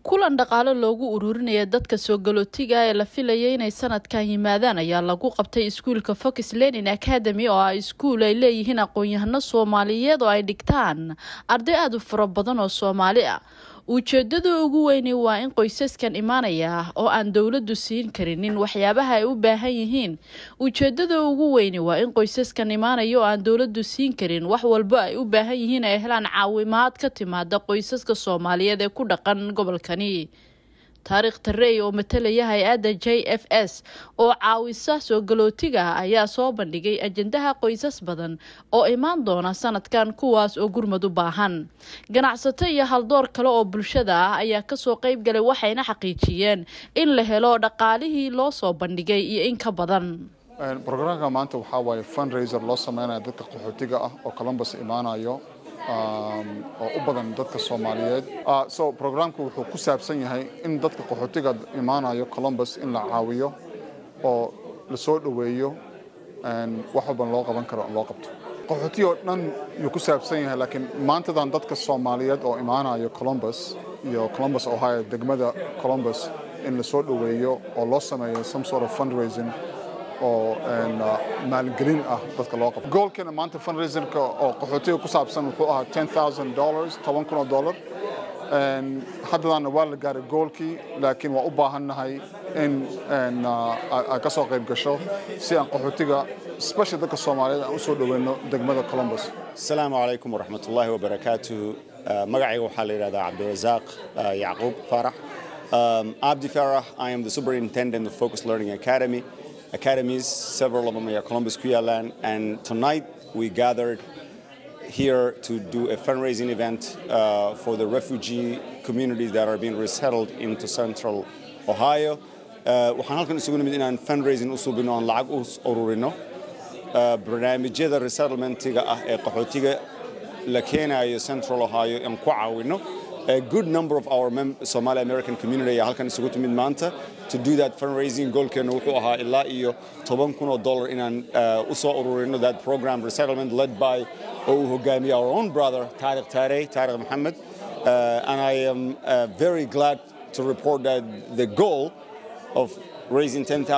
kulan dhaqaale loogu ururinaya dadka soo galootiga ee la filaya inay sanadkan yimaadaan ayaa lagu qabtay iskuulka fox lenin academy oo ah iskuul ay leeyihiin aqoon-yahano soomaaliyeed oo ay dhigtaan arday aada u fara badan oo soomaali ah ujeedada ugu weyni waa in qoysaskan imaanaya oo aan dowladdu siin karinin waxyaabaha ay u baahan yihiin ujeedada ugu weyni waa in qoysaskan imaanaya oo aan dowladdu siin karin wax walba ay u baahan yihiin ay helaan caawimaad ka timaada qoysaska soomaaliyeed ee ku dhaqan gobolkani taariikh tarey oo matalaya hay-adda j f s oo caawisa soo galootiga ayaa soo bandhigay ajendaha qoysas badan oo imaan doona sanadkan kuwaas oo gurmad u baahan ganacsato iyo haldoor kale oo bulshada ah ayaa kasoo qeyb galay waxayna xaqiijiyeen in la helo dhaqaalihii loo soo bandhigay iyo in ka badan brograamka maanta waxaa waaye fundraiser loo sameynaya dadka qaxootiga ah oo columbus imaanayo oo u badan dadka soomaaliyeed so programku wuxuu ku saabsan yahay in dadka qaxootiga imaanayo columbus in la caawiyo oo la soo dhoweeyo wax walban loo qaban karo loo qabto qaxooti oo dhan yuu ku saabsan yahay laakiin maantadan dadka soomaaliyeed oo imaanayo columbus iyo columbus ohio degmada columbus in la soo dhoweeyo oo loo sameeyo some sort of fundraising oo maalgelin ah dadka loo qabto goolkeena maanta fundraiserka oo qaxootiga ku saabsan wuxuu ahaa ten thousand dollars toban kun oo dollar haddadaana waa la gaaray goolkii laakiin waa u baahannahay in aad ka soo qayb gasho si aan qaxootiga special dadka soomaaliyeed aan u soo dhoweyno degmada columbus asalaamu calaykum waraxmat ullaahi wabarakaatuhu magacayga waxaa la yidhahdaa cabdirasaaq yacquub faarax abdi farah i am the superintendent of focus learning academy academies, several of them are Columbus Kuyalan, and tonight we gathered here to do a fundraising event uh, for the refugee communities that are being resettled into central Ohio. waxaan halkan isugu nimid inaan fundraising u subino aan lacag u ururino barnaamijyada resettlementiga ah ee qaxootiga la keenayo central ohio aan ku caawino a good number of our Somali American community ayaa halkan isugu timid maanta to do that fundraising goalkeena wuxuu ahaa ilaa iyo toban kun oo dollar inaan u soo ururino that program resettlement led by oo uu hogaamiye our own brother Tariq Tarey Tariq Mohammed uh, and I am uh, very glad to report that the goal of raising $10,000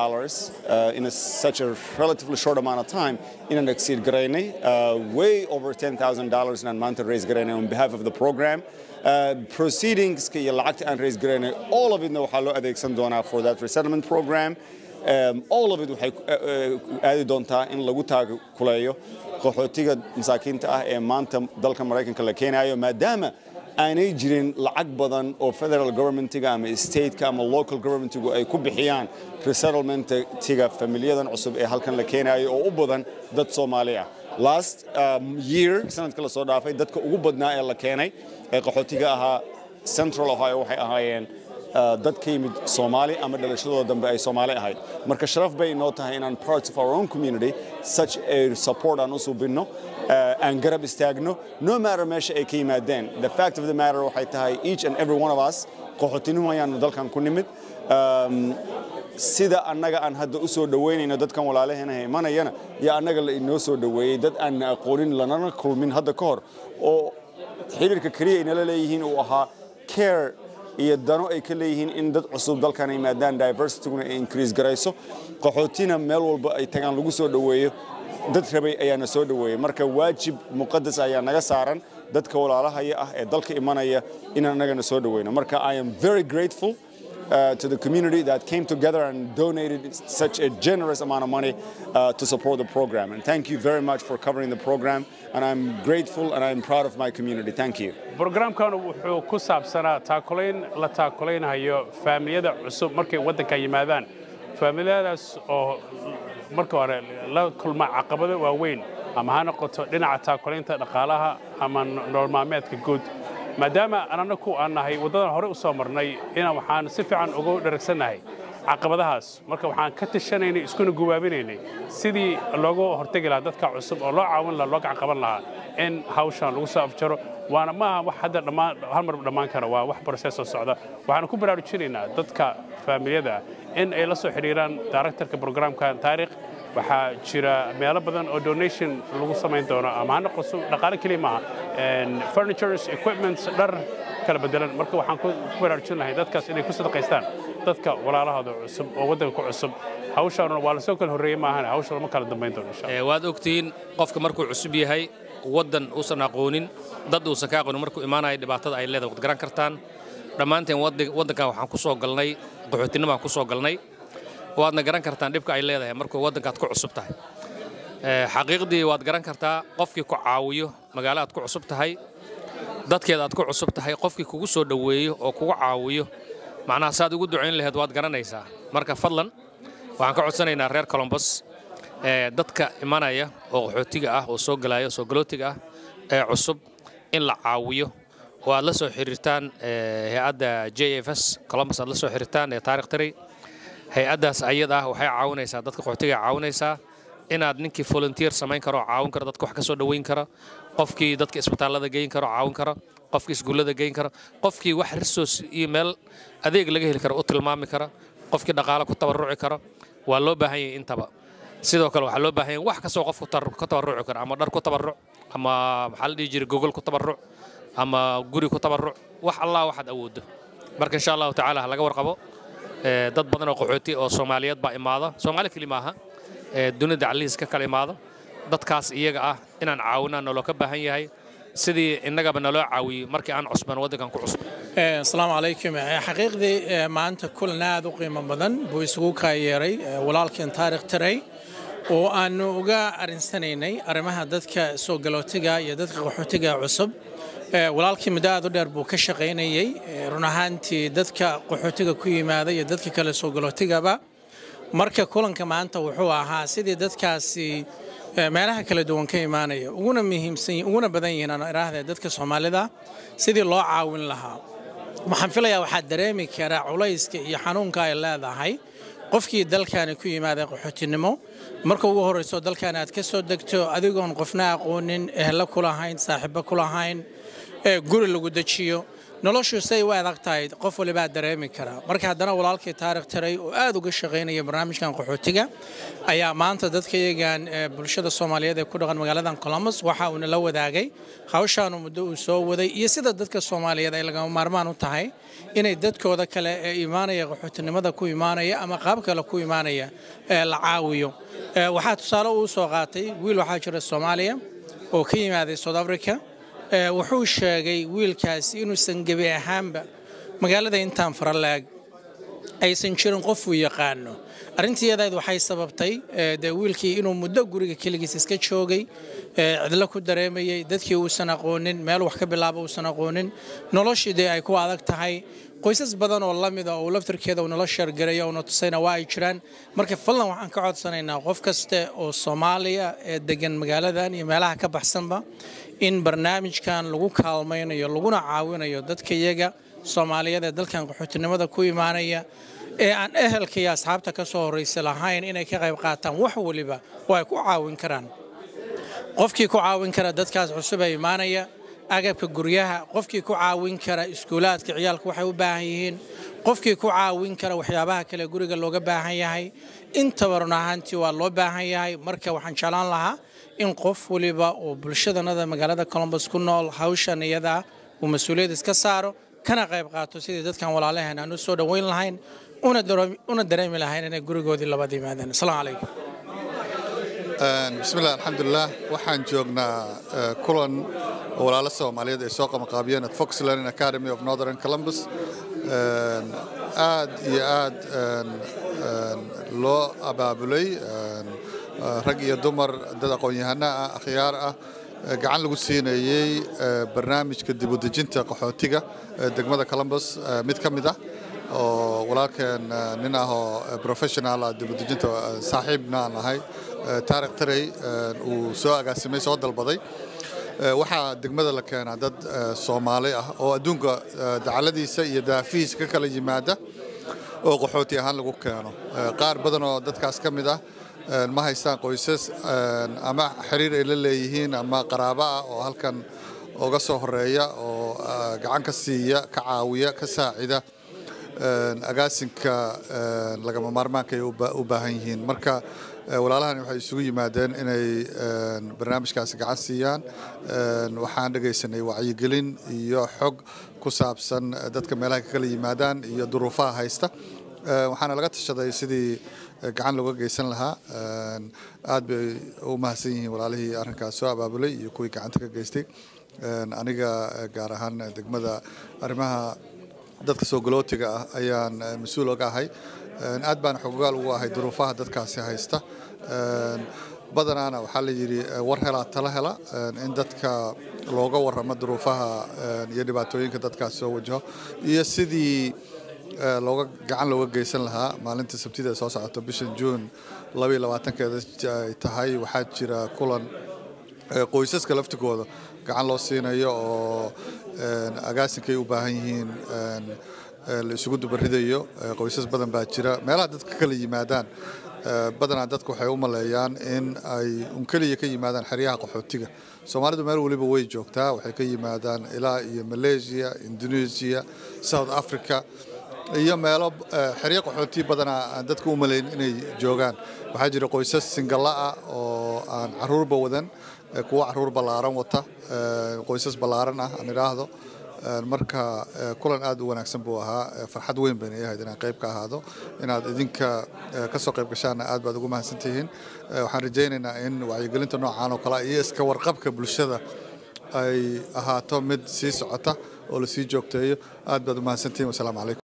uh, in a, such a relatively short amount of time in an exceed Garene, uh, way over $10,000 in Manta raise Garene on behalf of the program. Uh, proceedings iyo lacagta aan raise garayna all of itna waxaa loo adeegsan doonaa for that resettlement program um, all of it waxay aadi doontaa in lagu taakuleeyo qaxootiga masaakiinta ah ee maanta dalka maraykanka la keenayo maadaama aanay jirin lacag badan oo federal governmentiga ama stateka ama local governmentigu ay ku bixiyaan resettlementiga familiyadan cusub ee halkan la keenayo oo u badan dad soomaali ah last um, year sanadka la soo dhaafay dadka ugu badnaa ee la keenay ee qaxootiga ahaa central ohio waxay ahaayeen dad ka yimid soomaali ama dhalashadooda dambe ay soomaali ahayd marka sharaf bay inoo tahay inaan parts of our own community such a support aan u subinno aan garab istaagno no matter meesha ay ka yimaadeen the fact of the matter waxay tahay each and every one of us qaxootinimo ayaanu dalkan ku nimid sida annaga aan hadda u soo dhoweynayno dadkan walaalaheena imanayana iyo annaga la inoo soo dhoweeyey dad aan aqoonin lanana kulmin hadda ka hor oo xiriirka keliya ay nala leeyihiin uu ahaa care iyo dano ay ka leeyihiin in dad cusub dalkan ay maadaan diversityguna ay increase garayso qaxootina meel walba ay tagaan lagu soo dhoweeyo dad rabay ayaana soo dhoweeyey marka waajib muqadas ayaa naga saaran dadka walaalahaya ah ee dalka imanaya inaan annagana soo dhoweyno marka i am very grateful Uh, to the community that came together and donated such a generous amount of money uh, to support the program. And thank you very much for covering the program. And I'm grateful and I'm proud of my community. Thank you. Programkan wuxuu ku saabsanaa taakulayn la taakulaynhayo faamiliyada cusub markay waddanka yimaadaan faamiliyadaas oo marka hore la kulma caqabado waaweyn ama ha noqoto dhinaca taakulaynta dhaqaalaha ama nolol maalmeedka guud maadaama ananaku aan nahay waddadan hore u soo marnay inaan waxaan si fiican ugu dharagsannahay caqabadahaas marka waxaan ka tashanaynay iskuna gubaabinaynay sidii loogu hortegi lahaa dadka cusub oo loo caawin lahaa loo gacanqaban lahaa in hawshan lagu soo afjaro waana maaha wax hadda dhammaan hal mar dhammaan kara waa wax process oo socda waxaan ku baraarujinaynaa dadka faamiliyada in ay la soo xidhiiraan directorka programkan taariikh waxaa jira meelo badan oo donation lagu samayn doono ama ha noqoto dhaqaale keliya maaha furnitures equipments dhar kala bedelan marka waxaan ku baraarujin lahay dadkaas inay ku sadaqaystaan dadka walaalahooda cusub oo waddanka ku cusub hawshaanuna waa lasoo kala horreeyey maahan hawsha lama kala dambayn doono insha allah waad ogtihiin qofka markuu cusub yahay waddan uusan aqoonin dad uusan ka aqoonin markuu imaanaya dhibaatada ay leedahay waad garan kartaan dhammaanteen waddankan waxaan ku soo galnay qaxootinnimaan ku soo galnay waadna garan kartaan dhibka ay leedahay markuu waddankaad ku cusub tahay xaqiiqdii waad garan kartaa qofkii ku caawiyo magaalo aad ku cusub tahay dadkeeda aad ku cusub tahay qofkii kugu soo dhoweeyo oo kugu caawiyo macnaha saad ugu ducayn laheed waad garanaysaa marka fadlan waxaan ka codsanaynaa reer colombos dadka imanaya oo qaxootiga ah oo soo galaya soo galootiga ah ee cusub in la caawiyo oo aad la soo xiriirtaan hay-adda j f s colombos aad la soo xiriirtaan ee taarikh tari hay-addaas ayada ah waxay caawinaysaa dadka qaxootiga caawinaysaa inaad ninkii volunteer samayn karo oo caawin karo dadka wax ka soo dhoweyn kara qofkii dadka isbitaallada geyn karo caawin kara qofkii iskuullada geyn kara qofkii wax risoos iyo meel adeeg laga heli karo u tilmaami kara qofkii dhaqaale ku tabarruci kara waa loo baahan yahay intaba sidoo kale waxaa loo baahan yahay wax kastoo qof ku tabarruci kara ama dhar ku tabarruc ama maxaa la dhihi jiray gogol ku tabarruc ama guri ku tabarruc wax allah waxaad awooddo marka insha allahu tacaala ha laga warqabo dad badan oo qaxooti oo soomaaliyeed baa imaada soomaali keli maaha dunida calihiis ka kala imaada dadkaas iyaga ah inaan caawinaan naloo ka baahan yahay sidii innagaba naloo caawiyey markii aan cusban waddankan ku cusub asalaamu calaykum xaqiiqdii maanta kulan aad u qiimo badan buu isugu kaayeeray walaalkeen taarikh taray oo aanu uga arinsanaynay arrimaha dadka soo galootiga iyo dadka qaxootiga cusub walaalkii muddo aad u dheer buu ka shaqaynayey run ahaantii dadka qaxootiga ku yimaada iyo dadka kale soo galootigaba marka kulanka maanta wuxuu ahaa sidii dadkaasi meelaha kala duwan ka imaanaya uguna muhiimsan uguna badan yihiin aan idhaahde dadka soomaalida sidii loo caawin lahaa waxaan filayaa waxaad dareemi karaa culayska iyo xanuunka ay leedahay qofkii dalkaani ku yimaada qaxootinimo marka ugu horrayso dalkaani aad ka soo degto adigoon qofna aqoonin ehlo ku lahayn saaxiibo ku lahayn guri lagu dejiyo noloshu say u adag tahay qof walibaa dareemi karaa marka haddana walaalkii taarikh taray oo aad uga shaqaynaya barnaamijkan qaxootiga ayaa maanta dadka iyagan bulshada soomaaliyeed ee ku dhaqan magaaladan colombos waxa uuna la wadaagay hawshaanu muddo uu soo waday iyo sida dadka soomaaliyeed ay lagama maarmaan u tahay inay dadkooda kale ee imaanaya qaxootinimada ku imaanaya ama qaab kale ku imaanaya la caawiyo waxaa tusaale uu soo qaatay wiil waxaa jira soomaaliya oo ka yimaaday south africa wuxuu sheegay wiilkaasi inuusan gebi ahaanba magaalada intaan faralaag aysan jirin qof uu yaqaano arrintii iyadayd waxay sababtay dee wiilkii inuu muddo guriga keligiis iska joogay cidlo ku dareemayey dadkii uusan aqoonin meel wax ka bilaaba uusan aqoonin noloshii dee ay ku adag tahay qoysas badan oo la mida oo laftarkeeda uu nala sheergaraya uuna tusayna waa ay jiraan marka fadlan waxaan ka codsanaynaa qof kaste oo soomaaliya ee degan magaaladan iyo meelaha ka baxsanba in barnaamijkan lagu kaalmaynayo laguna caawinayo dadka iyaga soomaaliyeed ee dalkan qaxootinimada ku imaanaya ee aan ehelka iyo asxaabta ka soo horraysa lahayn inay ka qayb qaataan wax waliba oo ay ku caawin karaan qofkii ku caawin kara dadkaas cusub ee imaanaya agabka guryaha qofkii ku caawin kara iskuulaadka ciyaalku waxay u baahan yihiin qofkii ku caawin kara waxyaabaha kale guriga looga baahan yahay intaba run ahaantii waa loo baahan yahay marka waxaan jeclaan lahaa in qof waliba oo bulshadanada magaalada colombos ku nool hawshan iyadaa uu mas-uuliyad iska saaro kana qayb qaato sidii dadkan walaalaheen aan u soo dhoweyn lahayn una dareemi lahayn inay gurigoodii labada yimaadeen asalaamu calaykum bismillaah alxamdulilah waxaan joognaa kulan oo walaalo soomaaliyeed ay soo qabanqaabiyeen at fox learning academy of northern columbus aad iyo aad loo abaabulay rag iyo dumar dad aqoon-yahano ah akhyaar ah gacan lagu siinayey barnaamijka dibudejinta qaxootiga degmada columbus mid ka mid ah oo walaalkeen nin ah oo professional ah dibudejinta saaxiibna aan ahay taarikh tarey uu soo agaasimay soo dalbaday waxaa degmada la keenaa dad soomaali ah oo adduunka dacaladiisa iyo daafihiisa ka kala yimaada oo qaxooti ahaan lagu keeno qaar badan oo dadkaas ka mid ah ma haystaan qoysas ama xiriir ay la leeyihiin ama qaraabo ah oo halkan uga soo horeeya oo gacan ka siiya ka caawiya ka saacida agaasinka lagama maarmaanka ay u baahan yihiin marka walaalahani waxay isugu yimaadeen inay barnaamijkaasi gacan siiyaan waxaan dhegaysanay wacyigelin iyo xog ku saabsan dadka meelaha ka kala yimaadaan iyo duruufaha haysta waxaana laga tashaday sidii gacan looga geysan lahaa aad bay u mahadsan yihiin walaalihii arrinkaas soo abaabulay iyo kuwii gacanta ka geystay aniga gaar ahaan degmada arrimaha dadka soo galootiga ah ayaan mas-uul oga ahay aad baan xogogaal ugu ahay duruufaha dadkaasi haysta badanaana waxaa la yidhi war helaa tala hela in dadka looga warramo duruufaha iyo dhibaatooyinka dadkaasi soo wajaho iyo sidii looga gacan looga geysan lahaa maalinta sabtida ee soo socota bishan juun labaiyo labaatankeeda ay tahay waxaa jira kulan qoysaska laftigooda gacan loo siinayo oo agaasinkay u baahan yihiin la isugu dubaridayo qoysas badan baa jira meelaha dadka kala yimaadaan badanaa dadku waxay u maleeyaan in ay un keliya ka yimaadaan xeryaha qaxootiga soomaalidu meel weliba way joogtaa waxay ka yimaadaan ilaa iyo malaysia indonesia south africa iyo meelo xeryo qaxooti badanaa aan dadka u malayn inay joogaan waxaa jira qoysas singalla ah oo aan caruurba wadan kuwo caruur ballaaran wata qoysas ballaaran ah aan idhaahdo marka kulan aad u wanaagsan buu ahaa farxad weyn bayna ahayd inaan qayb ka ahaado inaad idinka ka soo qayb gashaanna aad baad ugu mahadsantihiin waxaan rajaynaynaa in wacyigelinta noocaan oo kale iyo iska warqabka bulshada ay ahaato mid sii socota oo lasii joogteeyo aad baad u mahadsantihiin wasalaamu calaykum